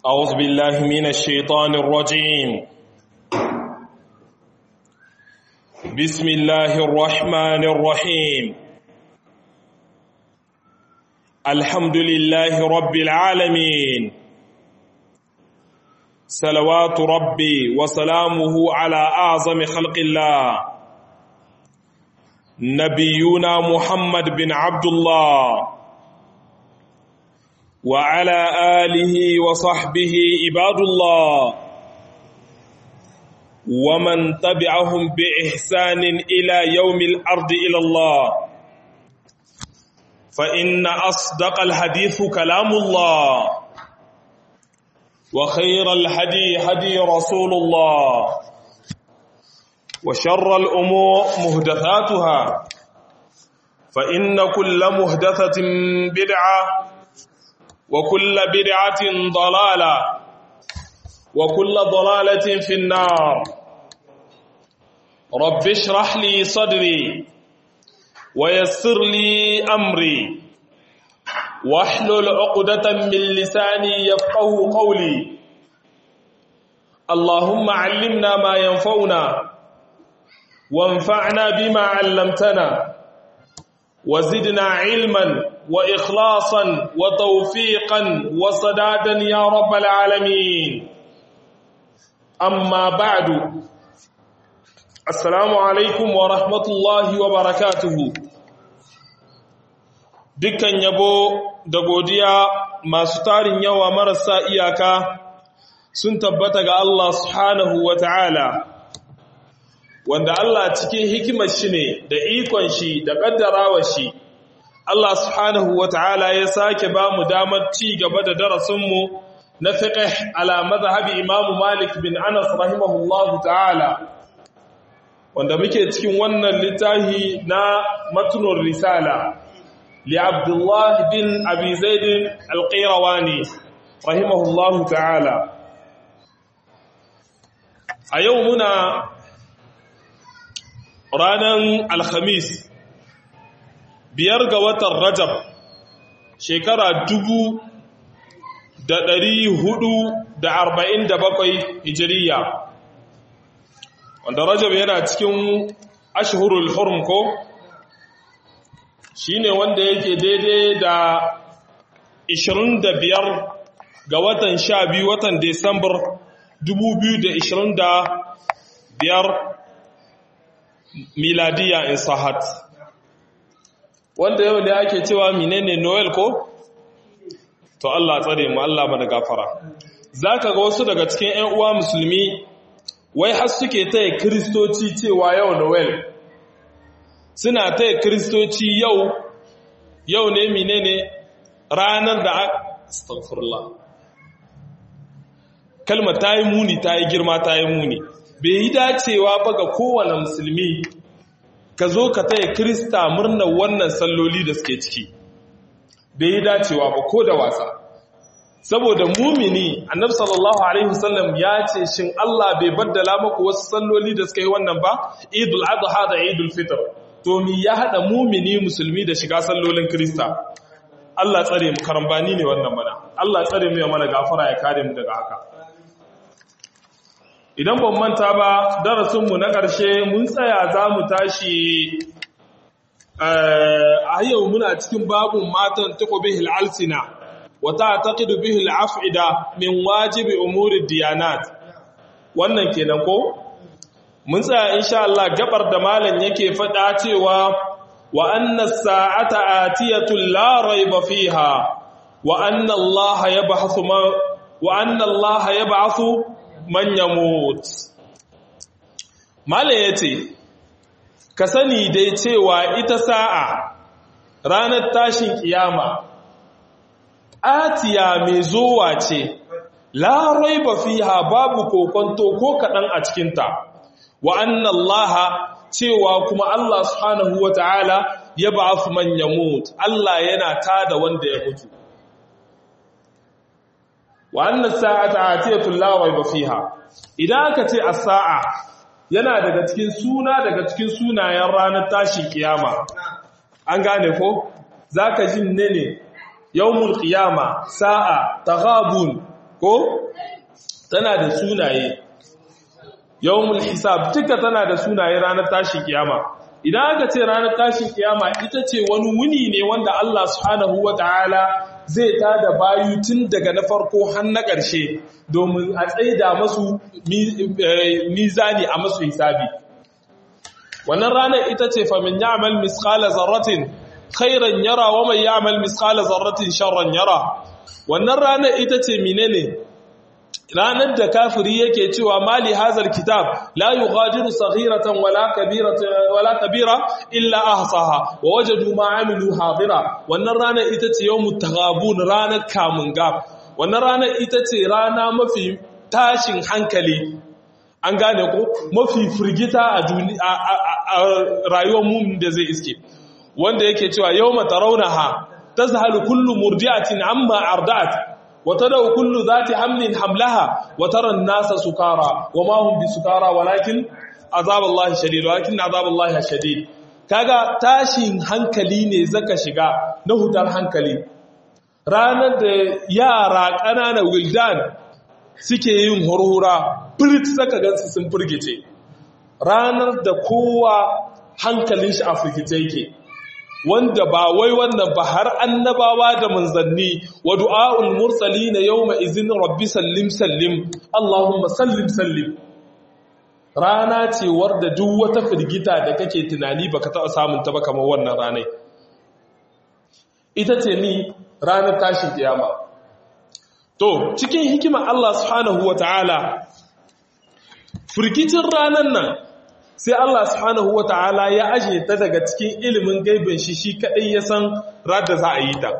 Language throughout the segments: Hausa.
أعوذ بالله من الشيطان الرجيم بسم الله الرحمن الرحيم الحمد لله رب العالمين صلوات ربي وسلامه على أعظم خلق الله نبينا محمد بن عبد الله وعلى آله وصحبه عباد الله ومن تبعهم بإحسان إلى يوم الأرض إلى الله فإن أصدق الحديث كلام الله وخير الهدي هدي رسول الله وشر الأمور مهدثاتها فإن كل مهدثة بدعة وكل بدعة ضلالة وكل ضلالة في النار رب اشرح لي صدري ويسر لي أمري واحلل عقدة من لساني يفقه قولي اللهم علمنا ما ينفعنا وانفعنا بما علمتنا وزدنا علما وإخلاصا وتوفيقا وصدادا يا رب العالمين أما بعد السلام عليكم ورحمة الله وبركاته dukkan yabo da godiya masu tarin yawa marasa iyaka sun tabbata ga Allah subhanahu wa ta'ala wanda Allah cikin hikimar shi ne da ikon shi da ƙaddarawa shi Allah subhanahu wa ta'ala ya sake ba mu damar ci gaba da darasinmu na fiqh ala mazhabi Imam Malik bin Anas rahimahullahu ta'ala wanda muke cikin wannan littafi na matnur risala li Abdullah bin Abi Zaid al-Qayrawani rahimahullahu ta'ala a yau muna ranar alhamis biyar ga watan rajab shekara dubu da ɗari hudu da arba'in da bakwai hijiriya wanda rajab yana cikin ashhurul hurum ko shine wanda yake daidai da 25 ga watan 12 watan desambar 2025 miladiya in sahat wanda yau ne ake cewa menene noel ko to Allah tsare mu Allah mana gafara zaka ga wasu daga cikin ƴan uwa musulmi wai har suke taya kristoci cewa yau noel suna taya kristoci yau yau ne menene ranar da astaghfirullah kalmar ta yi muni ta yi girma ta yi muni bai yi dacewa ba ga kowane musulmi ka zo ka taya krista murnar wannan salloli da suke ciki bai yi dacewa ba ko da wasa saboda mumini annabi sallallahu alaihi wasallam ya ce shin Allah bai baddala maku wasu salloli da suka yi wannan ba idul adha da idul fitr to mi ya hada mumini musulmi da shiga sallolin krista Allah tsare mu karambani ne wannan mana Allah tsare mu ya mana gafara ya kare mu daga haka idan ban manta ba darasinmu na ƙarshe mun tsaya za mu tashi a yau muna cikin babun matan taƙo bihil alsina wata taƙidu bihil af'ida min wajibi umuri diyanat wannan kenan ko mun tsaya insha Allah gabar da malam yake faɗa cewa wa anna sa'ata atiyatu la rayba fiha wa anna Allah yab'athu wa anna Allah yab'athu man yamut mala yace ka sani dai cewa ita sa'a ranar tashin kiyama atiya mai zowa ce la raiba fiha babu kokonto ko kadan a cikin ta wa anna allaha cewa kuma Allah subhanahu wataala ya ba'ath man yamut Allah yana tada wanda ya mutu wa anna sa'ata atiyatun la rayba fiha idan aka ce as-sa'a yana daga cikin suna daga cikin sunayen ranar tashin kiyama an gane ko zaka jin ne ne yawmul qiyama sa'a taghabun ko tana da sunaye yawmul hisab duka tana da sunaye ranar tashin kiyama idan aka ce ranar tashin kiyama ita ce wani wuni ne wanda Allah subhanahu wataala zai tada bayu tun daga na farko har na ƙarshe domin a tsaida masu mizani a masu hisabi wannan ranar ita ce famin ya'mal misqala zarratin khairan yara wa man ya'mal misqala zarratin sharran yara wannan ranar ita ce menene ranar da kafiri yake cewa mali hazal kitab la yughadiru saghiratan wala kabiratan wala kabira illa ahsaha wa wajadu ma amilu hadira wannan ranar ita ce yawmut taghabun ranar kamunga wannan ranar ita ce rana mafi tashin hankali an gane ko mafi firgita a rayuwar mu da zai iske wanda yake cewa yawma tarawnaha tazhalu kullu murdi'atin amma arda'at وتدعو كل ذات حمل حملها وترى الناس سكارى وما هم بسكارى ولكن عذاب الله شديد ولكن عذاب الله شديد kaga tashin hankali ne zaka shiga na hutar hankali ranar da yara ƙanana wildan suke yin horhora firit saka gansu sun firgice ranar da kowa hankalin shi a firgice yake wanda ba wai wannan ba har annabawa da manzanni wa du'a'ul mursalina yawma izin rabbi sallim sallim Allahumma sallim sallim rana ce da duk wata firgita da kake tunani baka taɓa samun ta ba kamar wannan ranai ita ce ni ranar tashin kiyama to cikin hikimar Allah subhanahu wata'ala firgicin ranar nan sai Allah subhanahu wa ta'ala ya aje ta daga cikin ilimin gaibin shi shi kaɗai ya san rada za a yi ta.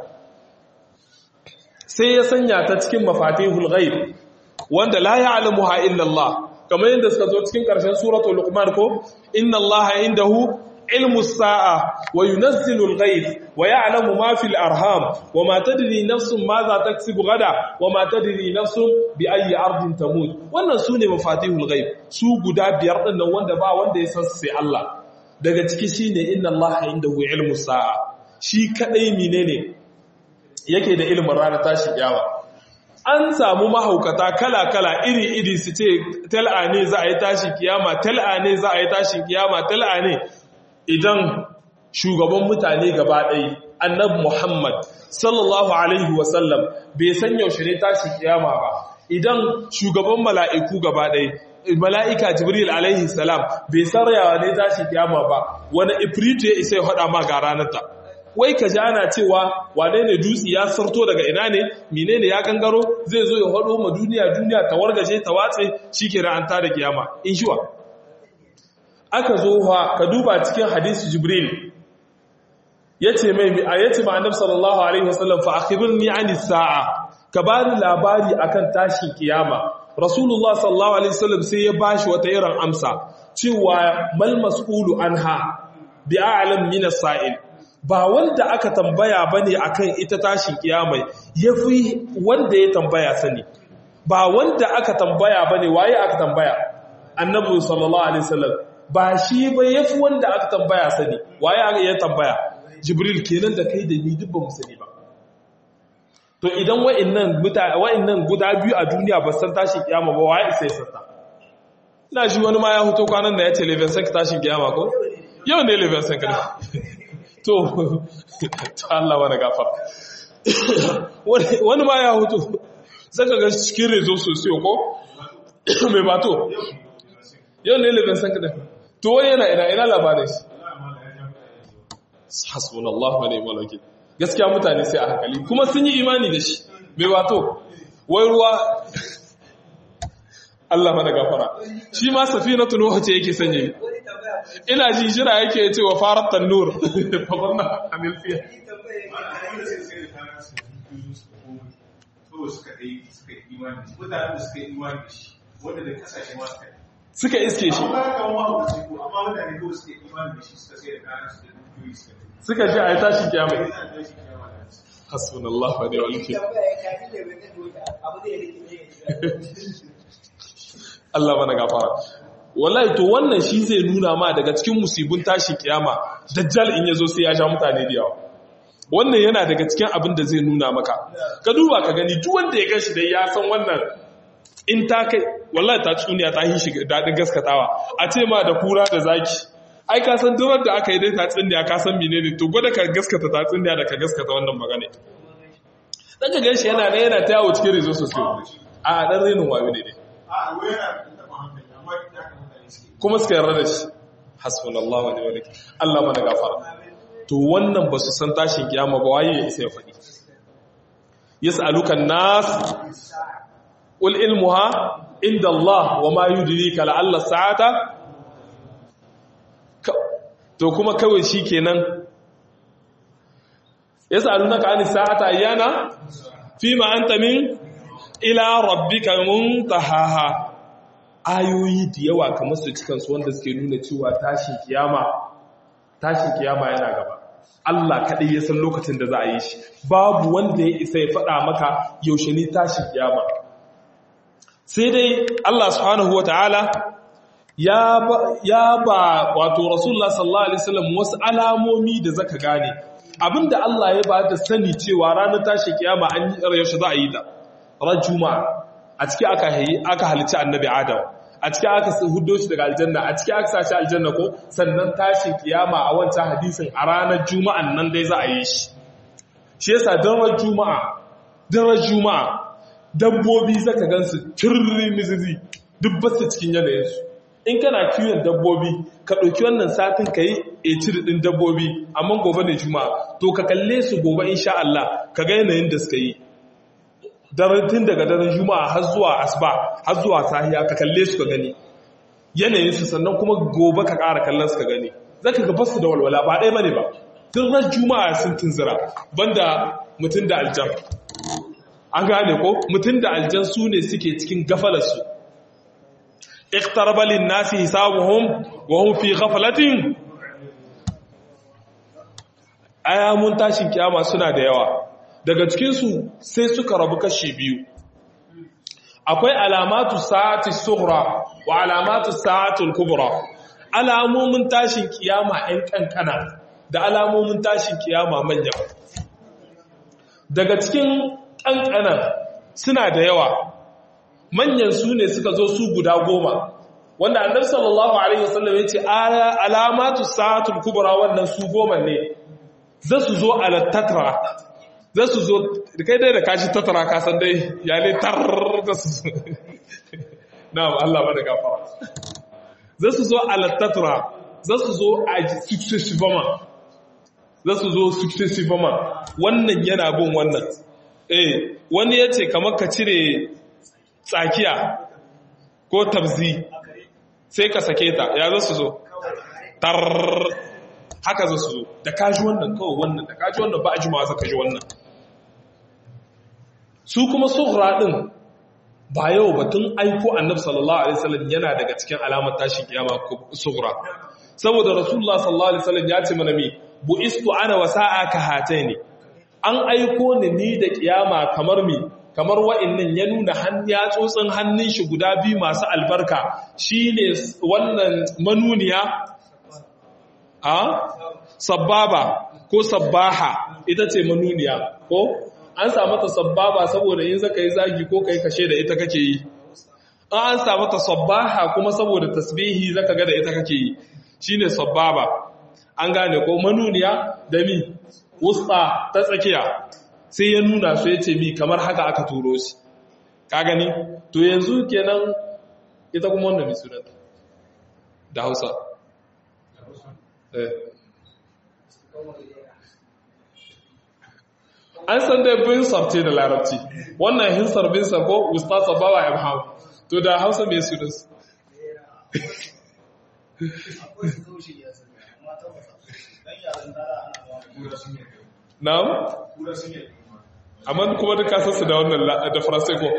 Sai ya sanya ta cikin mafatihul ghaib wanda la ya'lamuha illa Allah kamar yadda suka zo cikin ƙarshen suratul Luqman ko inna Allah indahu ilmu sa'a wa yunazzilu al-ghayth wa ya'lamu ma fil arham wa ma tadri nafsun ma za taksibu gada wa ma tadri nafsun bi ayyi ardin tamut wannan sune mafatihul ghaib su guda biyar din nan wanda ba wanda ya san sai Allah daga ciki shine inna Allah indahu ilmu sa'a shi kadai menene yake da ilimin ranar tashi kiyama an samu mahaukata kala-kala iri-iri su ce tal'a ne za a yi tashin kiyama tal'a ne za a yi tashin kiyama tal'a ne idan shugaban mutane gaba ɗaya annabi Muhammad sallallahu alaihi wasallam bai san yaushe ne tashi kiyama ba idan shugaban mala'iku gaba ɗaya mala'ika Jibril alaihi salam bai san yawa ne tashi kiyama ba wani ifritu ya isa ya haɗa ma ga ranarta wai ka ji ana cewa wane ne dutse ya sarto daga ina ne menene ya gangaro zai zo ya haɗo ma duniya duniya ta wargaje ta watse shi ke ra'anta da kiyama in shiwa aka zo ha ka duba cikin hadisi jibril yace mai a yace ma annabi sallallahu alaihi wasallam fa akhbirni ani sa'a ka bani labari akan tashin kiyama rasulullah sallallahu alaihi wasallam sai ya bashi wata irin amsa cewa mal mas'ulu anha bi a'lam min as-sa'il ba wanda aka tambaya bane akan ita tashin kiyama yafi wanda ya tambaya sani ba wanda aka tambaya bane waye aka tambaya annabi sallallahu alaihi wasallam ba shi ba ya fi wanda aka tambaya sani waye aka ya tambaya jibril kenan da kai da ni duk ba mu sani ba to idan wa'annan mutane wa'annan guda biyu a duniya ba san tashin kiyama ba waye sai santa ina ji wani ma ya hoto kwanan da ya ce leven sank tashin kiyama ko yau ne leven sank ne to to Allah wani gafar wani ma ya hoto zaka ga cikin rezo sosai ko mai bato yau ne leven sank ne to wani yana ina ina labarin shi hasbunallahu wa ni'mal wakil gaskiya mutane sai a hankali kuma sun yi imani da shi bai wato wai ruwa Allah mana gafara shi ma safinatu nuh ce yake sanye ina ji jira yake ce wa farat tanur fabarna anil fiya suka iske shi suka ji a yi tashin kyamai hasbun Allah wa ne walke Allah mana gafara wallahi to wannan shi zai nuna ma daga cikin musibin tashin kiyama dajjal in yazo sai ya sha mutane da yawa wannan yana daga cikin abin da zai nuna maka ka duba ka gani duk wanda ya gashi dai ya san wannan in ta kai wallahi ta tsuniya ta yi shi daɗin gaskatawa a ce ma da kura da zaki ai ka san durar da aka yi dai ta tsuniya ka san menene to gwada ka gaskata ta tsuniya da ka gaskata wannan magana dan ka ganshi yana ne yana ta yawo cikin rezo sosai a dan renin wayo ne dai kuma suka yarda da shi hasbunallahu wa ni'mal wakil Allah mana gafara to wannan ba su san tashin kiyama ba waye ya isa ya faɗi yas'alukan nas qul ilmuha inda Allah wa ma yudrika la'alla sa'ata to kuma kawai shikenan yas'alunaka anis sa'ata ayyana fima anta min ila rabbika muntahaha ayoyi da yawa kamar su cikin su wanda suke nuna cewa tashin kiyama tashin kiyama yana gaba Allah kaɗai ya san lokacin da za a yi shi babu wanda ya isa ya faɗa maka yaushe ne tashin kiyama sai dai Allah subhanahu wata'ala ya ba ya ba wato Rasulullah sallallahu alaihi wasallam wasu alamomi da zaka gane abinda Allah ya ba da sani cewa ranar tashin kiyama an yi yaushe za a yi ta ran juma'a a ciki aka aka halicci annabi Adam a cikin aka hudo shi daga aljanna a cikin aka sashi aljanna ko sannan tashin kiyama a wancan hadisin a ranar juma'an nan dai za a yi shi shi yasa daren juma'a daren juma'a dabbobi zaka gansu turri mizizi duk basu cikin yanayinsu in kana kiwon dabbobi ka ɗauki wannan satin ka yi ecir ɗin dabbobi amma gobe ne juma'a to ka kalle su gobe insha Allah ka ga yanayin da suka yi tun daga daren juma'a har zuwa asuba har zuwa sahiya ka kalle su ka gani yanayin su sannan kuma gobe ka ƙara kallon su ka gani zaka ga basu da walwala ba ɗaya bane ba tun ran juma'a sun tunzira banda mutum da aljan an gane ko mutum da aljan su ne suke cikin gafalar su iqtaraba lin-nasi hisabuhum wa hum fi ghaflatin ayamun tashin kiyama suna da yawa daga cikinsu sai suka rabu kashi biyu akwai alamatu sa'ati sughra wa alamatu sa'atul kubra alamomin tashin kiyama ɗan kankana da alamomin tashin kiyama manya daga cikin kankana suna da yawa manyan su ne suka zo su guda goma wanda annabi sallallahu alaihi wasallam ya ce alamatu sa'atul kubra wannan su goma ne za su zo ala tatra za su zo da kai dai da kashi tattara kasan dai ya ne tar da su na Allah ba da gafara za su zo ala tatra za su zo a successivement za su zo successivement wannan yana bin wannan eh wani ya ce kamar ka cire tsakiya ko tabzi sai ka sake ta ya za su zo tar haka za su zo da kaji wannan kawai wannan da kaji wannan ba a jimawa za ka ji wannan su kuma suhra din ba yau batun aiko annabi sallallahu alaihi wasallam yana daga cikin alamar tashin kiyama suhra saboda rasulullah sallallahu alaihi wasallam ya ce mana mi buistu ana wa sa'aka hataini an aiko ni ni da kiyama kamar mi kamar wa'annan ya nuna ya tsotsin hannun shi guda biyu masu albarka shine wannan manuniya a sababa ko sabbaha ita ce manuniya ko an samu ta sabbaba saboda in zaka yi zagi ko kai kashe da ita kake yi an samu ta sabbaha kuma saboda tasbihi zaka ga da ita kake yi shine sabbaba an gane ko manuniya da mi wusta ta tsakiya sai ya nuna su yace mi kamar haka aka turo shi ka gani to yanzu kenan ita kuma wannan mi sunanta da Hausa eh an san dai binsar ce da larabci wannan hinsar binsar ko ustaz bawa ibham to da hausa mai su dasu na'am amma kuma duka sassu da wannan da faransai ko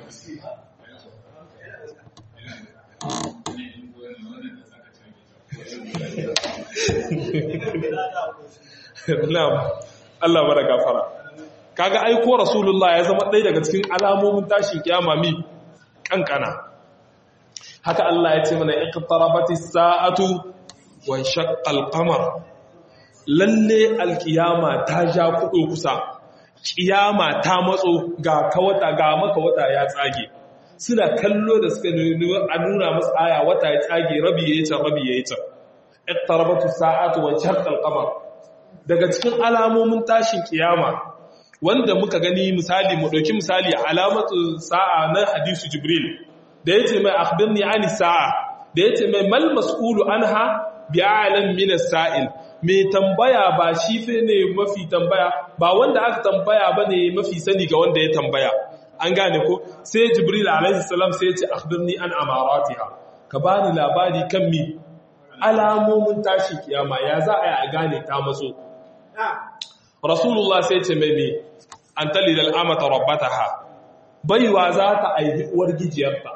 na'am Allah bara gafara kaga aiko rasulullah ya zama ɗaya daga cikin alamomin tashin kiyama mi kankana haka Allah ya ce mana iqtarabati sa'atu wa shaqqal qamar lalle alkiyama ta ja kuɗo kusa kiyama ta matso ga kawata ga maka wata ya tsage suna kallo da suka a nuna masu aya wata ya tsage rabi ya yi can rabi ya yi can iqtarabatu sa'atu wa shaqqa al-qamar daga cikin alamomin tashin kiyama wanda muka gani misali mu dauki misali alamatu sa'a na hadisu jibril da yace mai akhbirni ani sa'a da yace mai mal mas'ulu anha bi'alam min as-sa'il mai tambaya ba shi fe ne mafi tambaya ba wanda aka tambaya bane mafi sani ga wanda ya tambaya an gane ko sai jibril alaihi salam sai ya ce akhbirni an amaratiha ka bani labari kan mi alamomin tashin kiyama ya za a yi a gane ta matso rasulullah sai ce mai mai an talida al'amata rabbataha baiwa za ta aihi uwar gijiyarta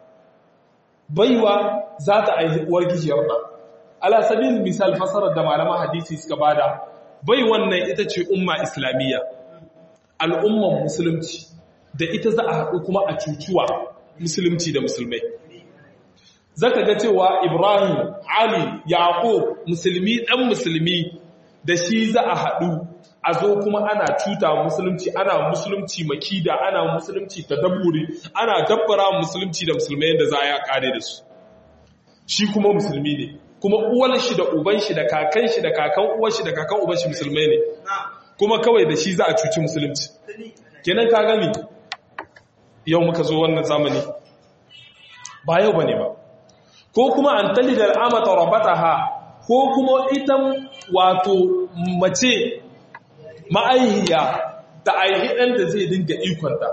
baiwa za ta aihi uwar gijiyarta ala sabil misal fasarar da malaman hadisi suka bada bai wannan ita ce umma islamiyya al'umman musulunci da ita za a haɗu kuma a cucuwa musulunci da musulmai zaka ga cewa Ibrahim, Ali, Yaqub musulmi ɗan musulmi da shi za a haɗu a zo kuma ana cuta musulunci ana musulunci makida ana musulunci tadabburi ana dabbara musulunci da musulmai yadda za a ya kare da su shi kuma musulmi ne kuma uwar shi da uban shi da kakan shi da kakan uwar shi da kakan uban shi musulmai ne kuma kawai da shi za a cuci musulunci kenan ka gani yau muka zo wannan zamani ba yau bane ba ko kuma an tali da al'amata rabataha ko kuma ita wato mace ma'aihiya da aihi ɗan da zai dinga ikonta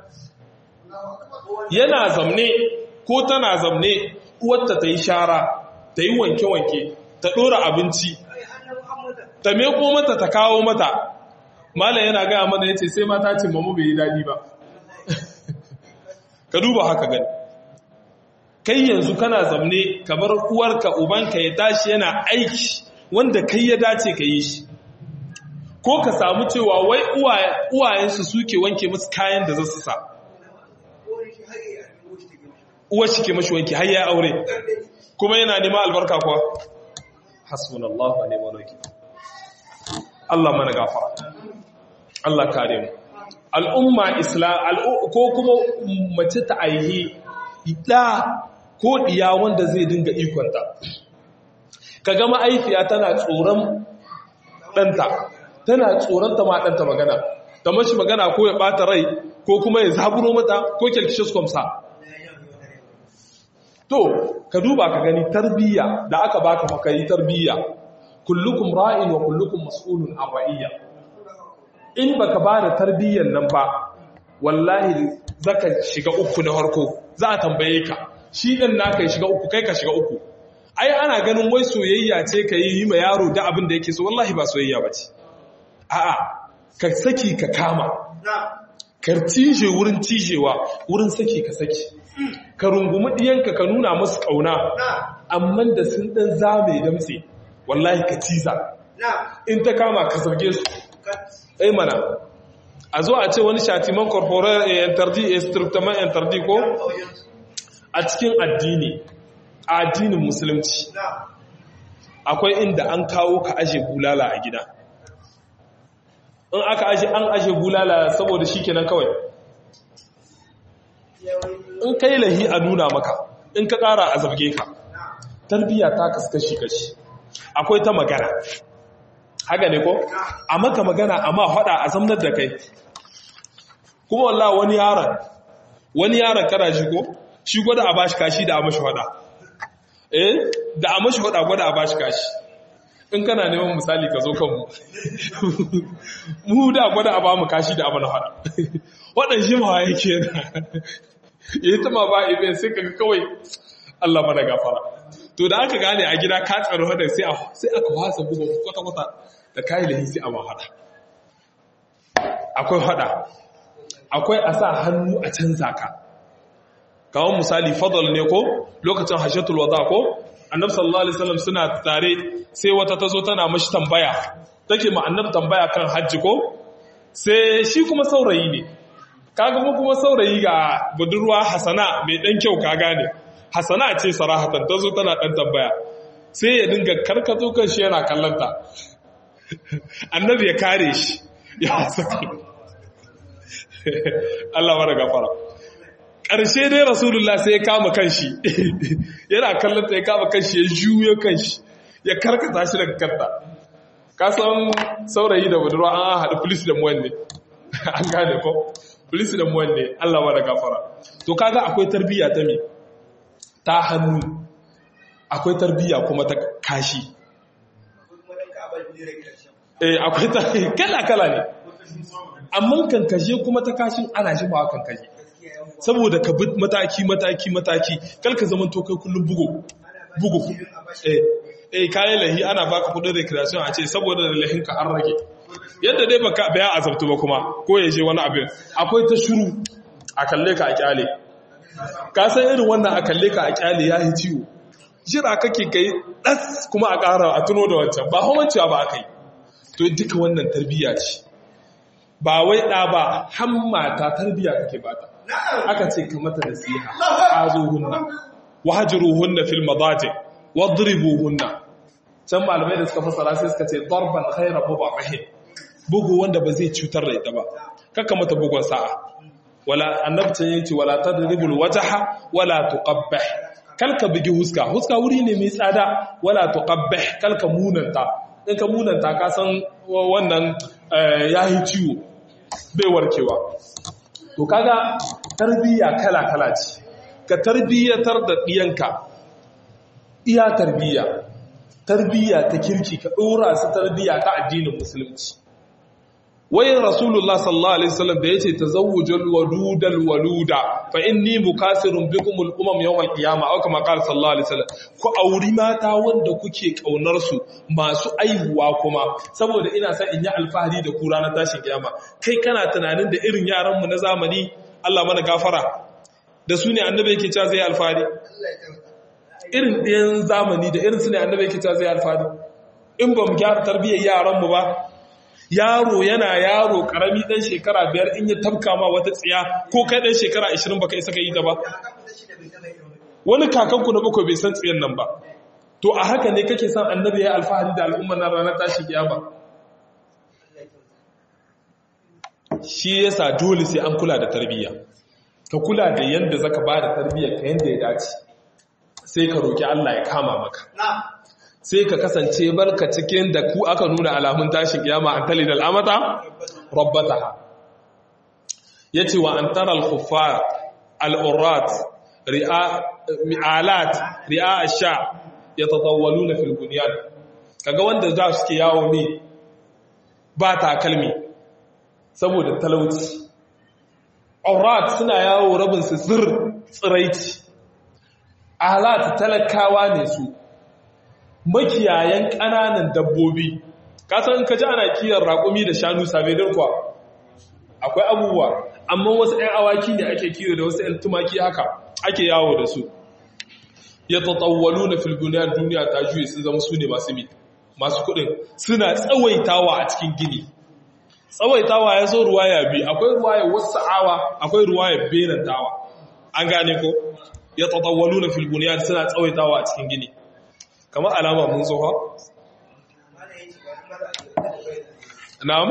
yana zamne ko tana zamne uwarta ta yi shara ta yi wanke-wanke ta ɗora abinci ta meko mata ta kawo mata malam yana gaya mana ya ce sai mata ce mamu bai yi daɗi ba ka duba haka gani kai yanzu kana zamne ka bar uwarka ubanka ya tashi yana aiki wanda kai ya dace ka yi shi ko ka samu cewa wai uwayensu suke wanke musu kayan da za su sa uwar shi ke mashi wanke har ya aure kuma yana nema albarka kuwa hasbunallahu wa ni'mal wakeel Allah mana gafara Allah kare mu al'umma islam ko kuma mace ta aihi da ko diya wanda zai dinga ikonta kaga ma'aifiya tana tsoron ɗanta tana tsoronta ma ɗanta magana ta mashi magana ko ya ɓata rai ko kuma ya zaburo mata ko kyalkishis kwamsa to ka duba ka gani tarbiyya da aka baka makayi tarbiyya kullukum ra'in wa kullukum mas'ulun an ra'iyya in baka ba da tarbiyyan nan ba wallahi zaka shiga uku na harko za a tambaye ka shi ɗin naka ya shiga uku kai ka shiga uku ai ana ganin wai soyayya ce ka yi ma yaro da abin da yake so wallahi ba soyayya ba ce a'a ka saki ka kama ka cije wurin cijewa wurin saki ka saki ka rungumi ɗiyanka ka nuna musu ƙauna amma da sun ɗan zame damtse wallahi ka ciza in ta kama ka zarge su ai mana a zo a ce wani shatiman corporal yantardi strictement yantardi ko a cikin addini a addinin musulunci akwai inda an kawo ka aje bulala a gida in aka aje an aje bulala saboda shi kenan kawai in kai lahi a nuna maka in ka ƙara a zarge ka tarbiyya ta kaskashi kashi akwai ta magana haka ne ko a maka magana amma faɗa a zamnar da kai kuma wallah wani yaron wani yaron kana shi ko shi gwada a bashi kashi da a mashi faɗa eh da a mashi faɗa gwada a bashi kashi in kana neman misali ka zo kanmu mu da gwada a ba mu kashi da abana faɗa waɗan shi ma yake na ya yi tama ba ibe sai ka kawai Allah mana gafara to da aka gane a gida ka tsaro hada sai aka wasa buga kwata-kwata da kayi lahi sai a mahada akwai hada akwai a sa hannu a canza ka kawon misali fadal ne ko lokacin hashatul wada ko annab sallallahu alaihi wasallam suna tare sai wata ta zo tana mashi tambaya take ma annab tambaya kan hajji ko sai shi kuma saurayi ne kaga mu kuma saurayi ga budurwa hasana mai dan kyau ka gane hasana ce sarahatan ta zo tana dan tambaya sai ya dinga karkato kan shi yana kallanta annabi ya kare shi ya saki Allah mara gafara ƙarshe dai rasulullah sai ya kama kanshi yana kallon ta ya kama kanshi ya juyo kanshi ya karkata shi daga kanta kasan saurayi da budurwa an haɗu polis da muwanne an gane ko polis da muwanne Allah mara gafara to kaga akwai tarbiyya ta me ta hannu akwai tarbiyya kuma ta kashi eh akwai ta kala kala ne amma kankashe kuma ta kashin ana shi ba kankashe saboda ka bi mataki mataki mataki kalka zaman to kai kullum bugo bugo eh eh kayan lahi ana baka kudin recreation a ce saboda da lahin ka an rage yadda dai baka baya azabtu ba kuma ko ya je wani abin akwai ta shuru a kalle ka a kyale ka san irin wannan a kalle ka a kyale ya yi ciwo jira kake kai das kuma a ƙara a tuno da wancan ba hawancewa ba aka yi to duka wannan tarbiyya ce ba wai ɗa ba hammata tarbiyya kake bata aka ce ka mata nasiha azuhunna wahjuruhunna fil madaji wadribuhunna can malamai da suka fasara sai suka ce darban khayra mubarrahin bugu wanda ba zai cutar da ita ba kaka mata bugun sa'a wala annabcin yace wala tadribul wajha wala tuqabbih kalka bugi huska huska wuri ne mai tsada wala tuqabbih kalka munanta in ka munanta ka san wannan yayi ciwo bai warkewa to kaga tarbiyya kala kala ce ka tarbiyyatar da diyanka iya tarbiyya tarbiyya ta kirki ka dora su tarbiyya ta addinin musulunci wayin rasulullah sallallahu alaihi wasallam da yace tazawwujul wadudal waluda fa inni mukasirun bikum al umam yawm al qiyama aw kama qala sallallahu alaihi wasallam ku auri mata wanda kuke kaunar su masu aihuwa kuma saboda ina son in yi alfahari da ku ranar tashin kiyama kai kana tunanin da irin yaran mu na zamani Allah mana gafara da su ne annabi yake cewa zai alfahari irin ɗayan zamani da irin su ne annabi yake cewa zai alfahari in ba mu gyara tarbiyyar yaran mu ba yaro yana yaro karami dan shekara biyar in ya tabka ma wata tsiya ko kai dan shekara 20 baka isa ka yi ta ba wani kakanku na bakwai bai san tsiyan nan ba to a haka ne kake son annabi ya alfahari da al'umma na ranar tashi kiyama shi yasa dole sai an kula da tarbiyya ka kula da yanda zaka ba da tarbiyyar ka yanda ya dace sai ka roki Allah ya kama maka sai ka kasance barka cikin da ku aka nuna alamun tashin kiyama an tali al'amata rabbataha yace wa an tara al-khuffar al-urat ri'a mi'alat ri'a ash-sha yatatawwaluna fil bunyan kaga wanda za su ke yawo ne ba takalmi saboda talauci urat suna yawo rabin su zir tsiraici alat talakawa ne su makiyayan ƙananan dabbobi kasan ka ji ana kiyar raƙumi da shanu sabedar kuwa akwai abubuwa amma wasu 'yan awaki ne ake kiyo da wasu 'yan tumaki haka ake yawo da su ya tattawwalu na filguniyar duniya ta juye sun zama su ne masu mi masu kudin suna tsawaitawa a cikin gini tsawaitawa ya zo ruwaya bi akwai ruwaya wasu awa akwai ruwaya benantawa an gane ko ya tattawwalu na filguniyar suna tsawaitawa a cikin gini kamar alama mun tsoha? na'am?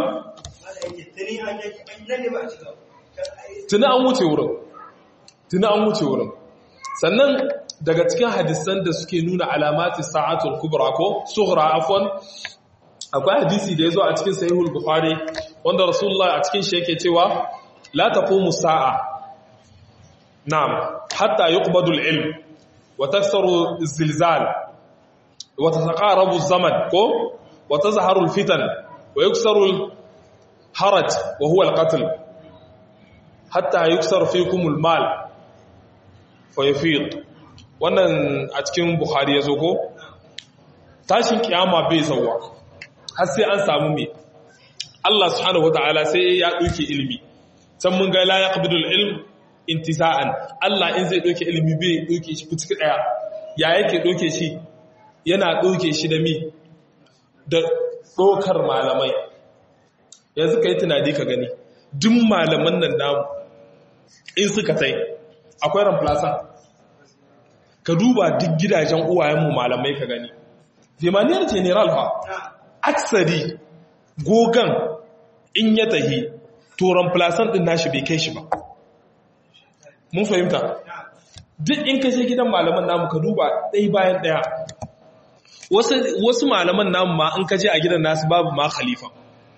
tuni an wuce wurin tuni an wuce wurin sannan daga cikin hadisan da suke nuna alamati sa'atul kubra ko sughra afwan akwai hadisi da yazo a cikin sahihul bukhari wanda rasulullah a cikin shi yake cewa la taqumu sa'a na'am hatta yuqbadu al-ilm wa taksaru az-zilzal وتتقارب الزمن كو وتظهر الفتن ويكسر الحرج وهو القتل حتى يكسر فيكم المال فيفيض wannan a cikin bukhari ya zo ko tashin kiyama bai zauwa har sai an samu me Allah subhanahu wataala sai ya dauke ilimi can mun ga la yaqbidul ilm intiza'an Allah in zai dauke ilimi bai dauke shi fitik daya ya yake dauke shi yana ɗauke shi da mi da ɗaukar malamai yanzu ka yi tunani ka gani duk malaman nan namu in suka tai akwai ramflasa ka duba duk gidajen uwayenmu malamai ka gani zemaniyar general ha aksari gogan in ya tahi turan plasan din nashi bai kai shi ba mun fahimta duk in kashe gidan malaman namu ka duba ɗaya bayan ɗaya wasu malaman namu ma in kaje a gidan nasu babu ma khalifa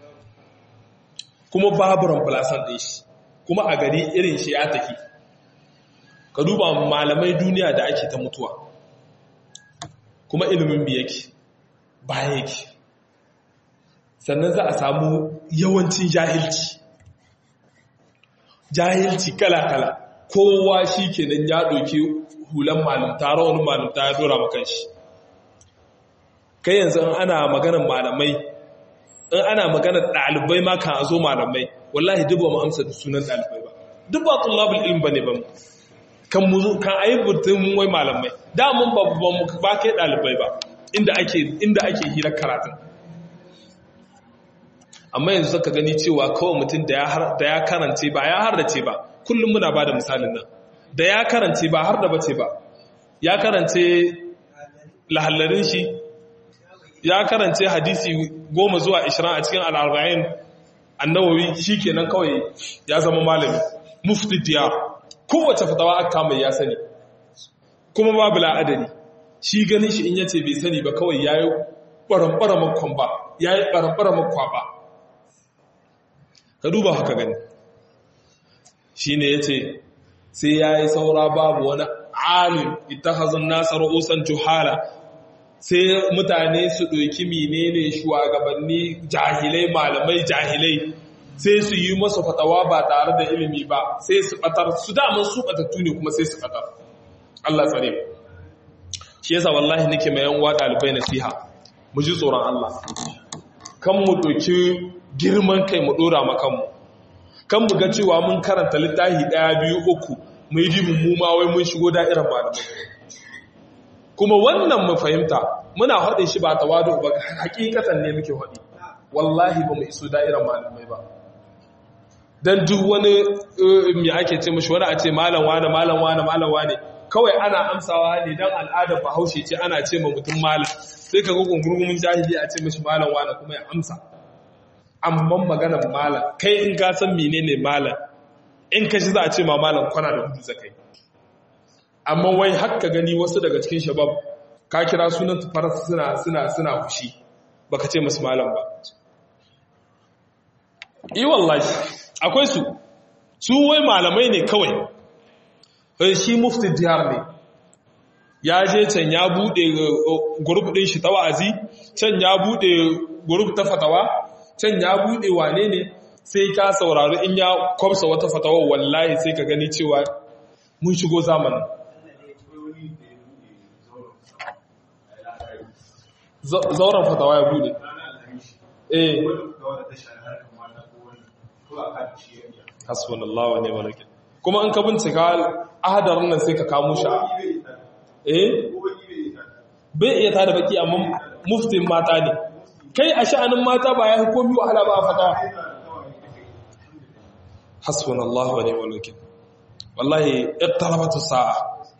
kuma babu ramfalasan ɗin shi kuma a gari irin shi ya tafi ka duba malamai duniya da ake ta mutuwa kuma ilimin bi yake baya yake sannan za a samu yawancin jahilci jahilci kala-kala kowa shi kenan ya ɗauki hulan malamta rawanin malamta ya dora makan shi kai yanzu in ana maganar malamai in ana maganar ɗalibai ma kan zo malamai wallahi duk ba mu amsa da sunan ɗalibai ba duk ba tullabul ilm bane ba kan mu kan ayi butun wai malamai da mun ba mu ba kai ɗalibai ba inda ake inda ake hira karatun amma yanzu saka gani cewa kawai mutum da ya karance ba ya hardace ba kullum muna ba da misalin nan da ya karance ba har da bace ba ya karance lahallarin shi ya karance hadisi goma zuwa ishirin a cikin al'arba'in annawawi shi kenan kawai ya zama malami mufti diyar kowace fatawa aka mai ya sani kuma babu la'adari shi ganin shi in yace bai sani ba kawai ya yi ɓaramɓara makon ba ya yi ɓaramɓara makwa ba ka duba haka gani shi ne ya ce sai ya yi saura babu wani alim ita hazin nasa ra'usan juhala sai mutane su ɗauki menene shugabanni jahilai malamai jahilai sai su yi masa fatawa ba tare da ilimi ba sai su ɓatar su damar su ɓatattu ne kuma sai su ɓatar Allah tsare shi yasa wallahi nake mai yan uwa ɗalibai nasiha mu ji tsoron Allah kan mu ɗauki girman kai mu ɗora makanmu kan mu ga cewa mun karanta littafi ɗaya biyu uku mu yi dibin mu ma wai mun shigo da'irar malamai kuma wannan mu fahimta muna haɗe shi ba tawadu ba hakikatan ne muke haɗe wallahi ba mu iso da'irar malamai ba dan duk wani me ake ce mashi wani a ce malam wane malam wane malam wane kawai ana amsawa ne dan al'adar bahaushe ce ana ce ma mutum malam sai ka ga gungurgumin jahili a ce mashi malam wane kuma ya amsa amma maganar malam kai in ka san menene malam in ka shi za a ce ma malam kwana da hudu zakai amma wai haka gani wasu daga cikin shabab ka kira sunan tufar suna suna suna fushi baka ce musu malam ba yi wallahi akwai su su wai malamai ne kawai shi mufti diyar ne ya je can ya bude gurub din shi ta wa'azi can ya bude gurub ta fatawa can ya bude wane ne sai ka saurari in ya kwamsa wata fatawa wallahi sai ka gani cewa mun shigo zamanin zauren fatawa ya bude eh hasbunallahu wa ni'mal wakeel kuma in ka bincika ahadarin nan sai ka kamo shi eh bai iya tada baki amma muftin mata ne kai a sha'anin mata ba ya hukumi wahala ba a fatawa hasbunallahu wa ni'mal wakeel wallahi iqtarabatu sa'a